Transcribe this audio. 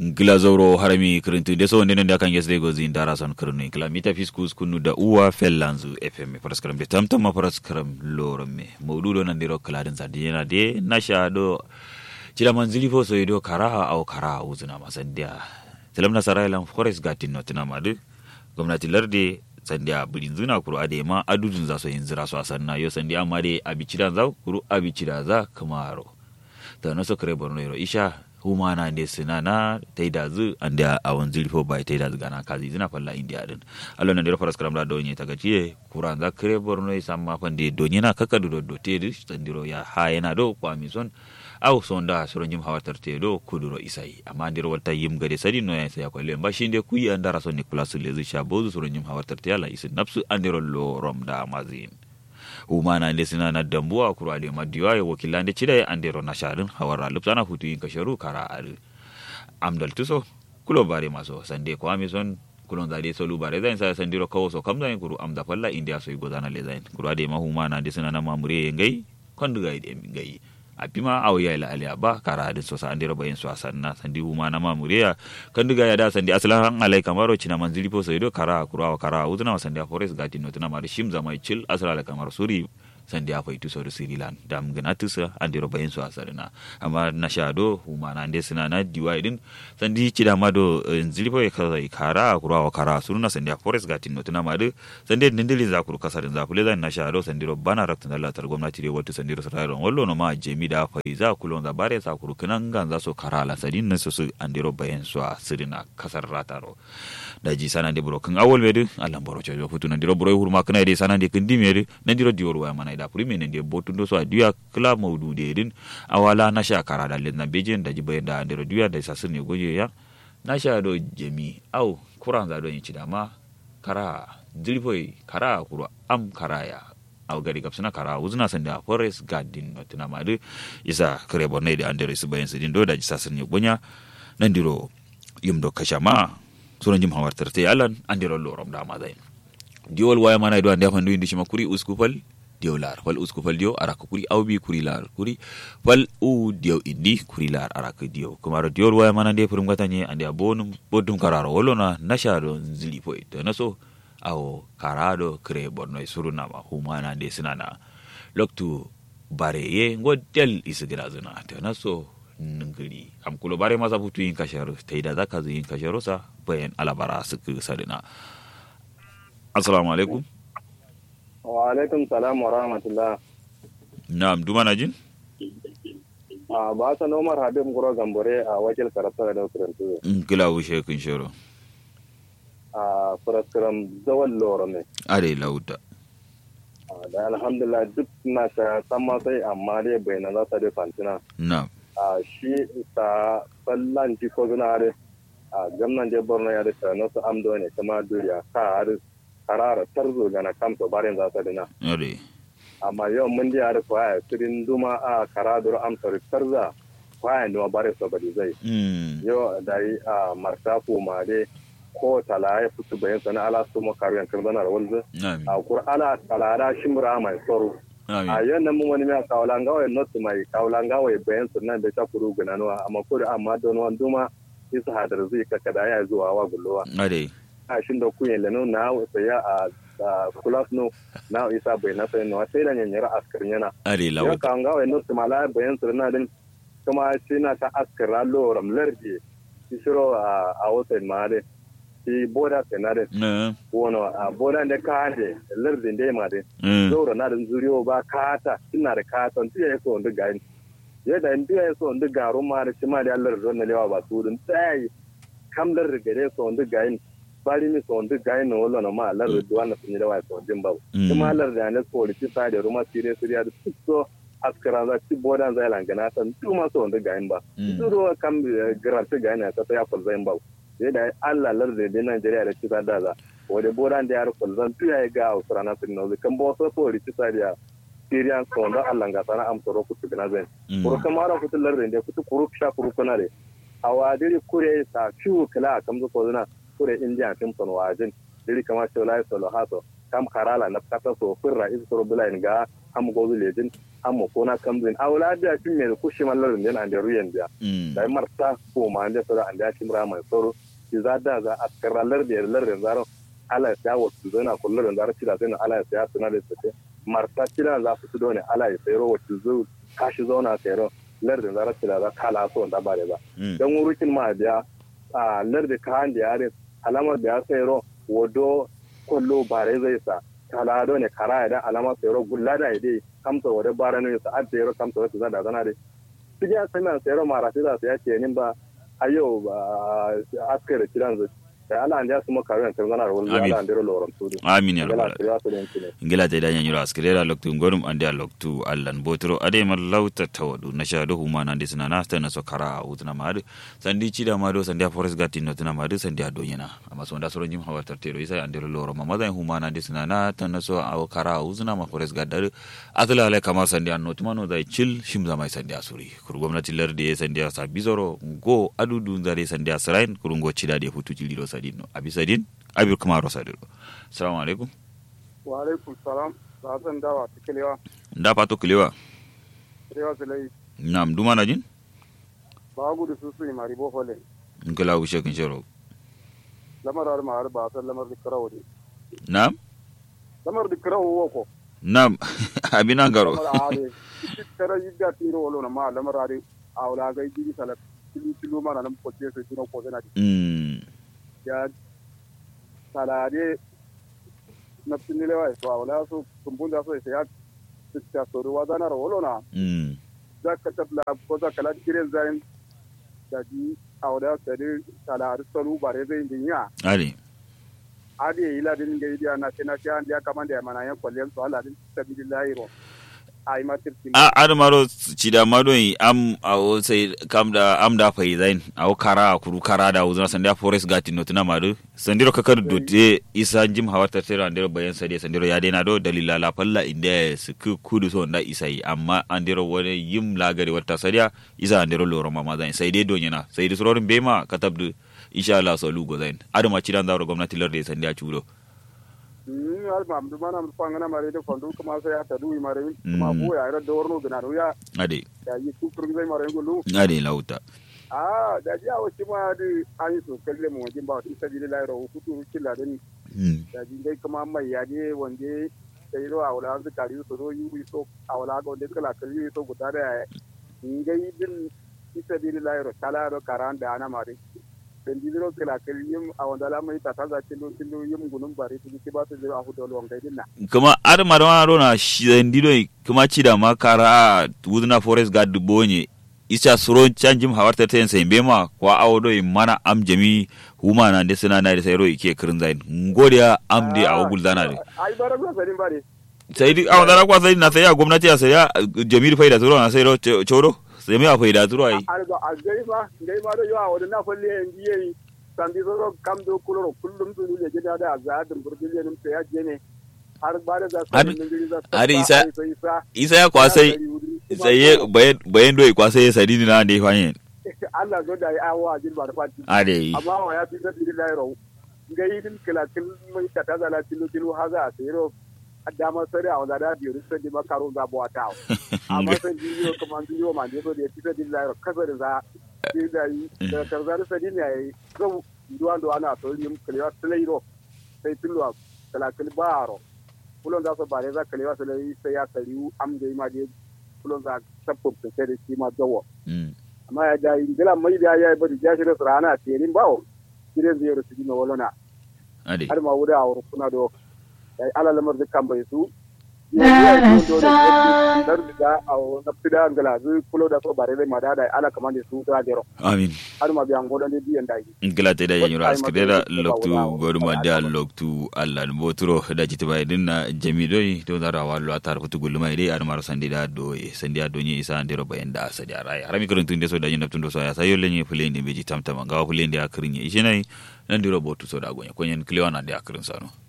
gila zauro harami kirintu de so ndenen da kan yesde gozi ndara son kirnu kila mita fiskus kunu da uwa fellanzu fm paraskaram de tamtam ma paraskaram lorome mawdudo nan diro kladin sadina de nasha do cila manzili fo so do karaha au karaha uzuna masandia telam nasara lan forest gatin notina madu gwamnati larde sandiya birin zuna kuru ade ma adudun za so yin zira so asanna yo sandiya ma de abicida za kuru abicida za kamaro ta naso kare borno yoro isha humana ne suna na taida zu ande a wan zilfo bai taida zu gana kazi zina falla india din allo nan dero faras karam da donye ta gaciye kuran za kare borno isa ma fande donye na kaka do do te du sandiro ya ha yana do kwa mison aw sonda soro nyim hawatar te do kuduro isai amma ndiro walta yim gade sadi no ya saya ko lemba shinde kuyi andara so ni place lezu shabozu soro nyim hawatar te ala isin nafsu andiro lo rom da mazin umana nde sina na dambuwa kura de madiwa ya wakila nde chida ya andero na sharin hawara lupsana hutu yin kasharu kara ari amdal tuso kulo bare maso sande ko amison kulon zade solu bare zain sa sandiro kawo so kam zain kuru amda falla india so igozana le zain kura de mahumana nde sina na mamure ngai konduga ide ngai apima aw ya ila aliya ba kara hadin so sa andiro bayin so asanna sandi huma na mamuriya kan diga ya da sandi aslan alai kamaro cina manzili po soido kara kurawa kara uzna sandi forest gati no tana mari shim zama chil asla kamar suri sandi a faitu so sirilan dam gana tusa andiro bayin so asarina amma na shado huma na ande sina na diwai din sandi cida mado nzili po kaza kara kurawa kara suruna sandi forest gati no tana mari sandi ndindili za kuru kasarin za kule na shado sandiro bana raktan Allah tar gwamnati re wato sandiro sararon wallo no ma jemi da faiza kulon za bare sa kuru kinan gan za so kara la sadin na so su andiro bayin so sirina kasar rataro da ji sana de buro kan awol medu Allah boro chojo futu na diro buro hurma kana de sana de kindi medu na diro dior wa mana da prime ne de botu do so adiya kla maudu de din awala na sha kara da len na bejin da ji bayin da andiro diya da sa sunne goje ya na sha do jemi au kuran za do yin ci dama kara dilfoi kara kuro am karaya aw gari gab suna kara uzuna sanda forest garden no tuna madu isa kare borne da andere su bayan sidin do da jisa sun bunya nan diro yum do kashama sunan jim hawar tarte yalan andiro lorom da ma zain diol waya mana do ande fandu indi shima kuri uskufal diyo lar fal uskufal diyo araka kuri awbi kuri lar kuri fal u diyo indi kuri lar araka diyo kumaro diol waya mana de furum gatanye ande abonum bodum kararo wolona nashado zili po to naso awo karado kre borno suruna ma humana de sinana loktu bare ye ngodel isigira zina to naso ngiri am kulo bare masa futu yin kasharo taida zaka yin kasharo sa bayan alabara su sadina assalamu alaikum wa alaikum salam wa rahmatullah na'am duma na jin a ba sa nomar habib guro gambore a wakil karatu da kurantu kila wushe kun shiro a furaskiram zawon loro ne are lauta da alhamdulillah duk na ta sama sai amma dai bai na za ta dai fantina na'am a shi ta sallan ji ko zuna are a gamnan je borno ya da ta nasu amdo ne kuma duriya ka har karara tarzo gana kamto barin za ta dina are amma yau mun ji har kwaya sirin duma a karadur amsar tarza kwaya ne bare so bari zai mm yau da yi a martafu ma dai ko tala ya fito bayan sana ala su makaru yankan zana da wanzu na'am a kur'ana talara shimra mai tsoro a na'am yau nan mun wani mai kawulanga wai not mai kawulanga wai bayan sunan da ta kuru gunanuwa amma ko da amma don wani duma isa hadar zai kaka da ya zuwa wa gullowa are a shin da kuyen leno na saya a kulas no na isa bai na sai no sai da nyanyara askarin yana are yau lauta kawulanga wai not mala bayan sunan din kuma shi na ta askara loram lardi shiro a a watan ma dai shi boda senare na wono a boda da kaate lardin da ma de mm zoro na da zuriyo ba kata ina da kata tu ya so ndu gain ya da ndu ya so ndu garu ma da shima da Allah ron lewa ba su dun sai kam lar gare so ndu gain bari mi so ndu gain no wala no ma lar duwan sun da wa so din ba Mm. kuma lar da ne ko ti sa da ruma sire sire da so askara za ti boda za langana san tu ma so ndu gain ba Mm. zuro kam garanti gain ta ya fal zain ba sai da Allah lar da da Najeriya da kisa da za wade boran da yar kulzan tu ya ga usra na tin no kan bo so so ri kisa da Syrian so da Allah ga sana am toro kutu gina zan Mm. kuru kamara kutu lar da kutu kuru sha kuru kuna de awadiri kure sa fiu kala kam zo ko na kure India tim son wajin diri kama shola solo haso kam karala na kata so firra is so bulain ga am go lejin amma ko na kamzin awla da fin me ku shi mallar den an da ruyan da da marta ko ma da sura an da timra mai soro ki za da za askarallar da lar da zaro ala ya wasu zana kullu da zaro cida sai ala ya suna da sai marta cida za su do ne ala ya sayro wato zo kashi zauna sayro lar da zaro cida za kala so da bare ba dan wurukin ma biya a lar da kan da yare alamar da ya sayro wodo kullu bare zai sa kala do ne kara da alamar sayro gulla da ide kamsa wada bara ne sa adda yaro kamsa wata zada zana dai duk ya sami sayro mara sai za su ya ce nin ba ayo ba askare kiran zai da ala ande asuma kawen tan zana wol ala ande ro loram tudu amin ya rabbal ngila te da nyanyura askirera loktu ngorum ande loktu allan botro ade mal lauta tawadu na sha dohu ma nande sina na ta na sokara utna madu sandi chida madu sandi forest gati no tuna madu sandi ado yana amma so nda soro jim hawa tartero isa ande ro loram ma zan huma nande sina na ta na so aw kara uzna ma forest gadar atla ale kama sandi anno tuma no dai chil shimza mai sandi asuri kur gwamnati larde sandi asa bizoro go adudu zare sandi asrain kurungo chida de futu jiliro sadin abi sadin abi kuma ro sadin assalamu alaikum wa alaikum salam ba zan dawa ta kilewa da fato kilewa kilewa silai nam duma na jin ba gudu su su mari bo hole ngala wishe kin shero lamar har ma har ba san lamar dikra wodi nam lamar dikra wo ko nam abina garo lamar ade tara yidda tiro wolo na ma lamar ade awla ga jigi sala tilu tilu mana nan ko ce sai tino ko zana mm ya salade na tinile wa so awla so kumbunda so sai ya ta so ruwa zana wolo na mm za ka tabla ko za ka ladi kiren zayin da ji a wadda sari salari salu bare zai din ya ali adi yi ladin ga idiya na sai na shi an ya kamanda ya mana yan kwallen su aladin sabilillahi ro ai matir kin a adamaro cida madon am awo sai kam da am da fai zain awo kara kuru kara da uzuna sanda forest gati no tuna madu sandiro kakar dote isa jim hawata tero andiro bayan sade sandiro ya dena do dalila la falla inda su ku kudu so nda isa yi amma andiro wani yim lagari wata sadiya isa andiro loro mama zain sai dai donyana sai dai surorin bema katabdu insha Allah so lugo zain adama cidan da gwamnati larde sandiya chudo mm al mam du mana mu fangana mare de fondu kuma sai ya tadu i mare kuma ko ya ra do warno gina ro ya ade ya yi ku furgi zai mare ngulu ade lauta a da ji awo ci ma di an yi so kalle mu wajen ba ti sabilillahi ro ku tu killa din mm da ji dai kuma mai ya je wande sai ro awla su kari su ro yi so awla ga wande kala kali so guda da ngai din isa dili lairo kala ro karan da ana mari sen dili ro kala kali yim awanda la mai tata za tilu tilu yim gunum bari tilu ki ba su a hu dolo ngai din na kuma ar marwana rona shidandido kuma cida makara wudna forest guard bonye isa suro canjim hawarta ten sai bema kwa awodo mana am jami huma na de suna na de sai roi ke kirin zain ngodiya am de awo guldana de ai bara go sadin bari sai di awon dara kwa sai na sai ya gwamnati ya sai ya jamil faida zuro na sai ro choro sai mai faida zuro ai argo a gai ma gai ma do yo awada na falle en diye sandi so kam do kuloro kullum du le jeda da za dum burdile nim sai ya jene har bare za Har- sa har isa- isa ya kwa sai sai ye bayan bayan doi kwa sai ya sadini na de fanye Allah zo da ya awa jin ba da fati ade amma wa ya fi sabi da lairo ngai din kila kil mai ta ta zala tilu tilu haza a sayro dama sare a wanda da biyu sai di makaro za bo ta amma sai biyo kuma biyo ma ne so da ya fi sabi da lairo kasa da za sai da yi da tarzar sadi ne yayi zo duwan do ana to yin kiliwa tilairo sai tilu a kala kil baro kulon za su bare za kiliwa sai sai ya kariu am da ma da kulon za sabbo sai da shi ma dawo mm amma ya da ingila mai da ya yi bari ya shirya rana a terin bawo shirin zai rusu jina walona ade har ma wuda a wurin kuna do ya yi ala lamar dukkan bai su dar da a na fida ngala zu kulo da so bare ma da da ala kaman da su da jero amin har ma biyan godan da biyan da yi ngilate da yenyuro Wata askirera ima loktu ko- goduma da loktu allah boturo da jiti bay dinna jami doy to dara wallo atar futu guluma ide ar maro sandi da do sandi ado nyi isa ndero bayen da sadi arai harami kurun tunde so da nyina tundo so ya sayo lenye fulende beji tamtama ngawa fulende akrinye ishenai nandiro botu so da gonya konyen kliwana de akrin sano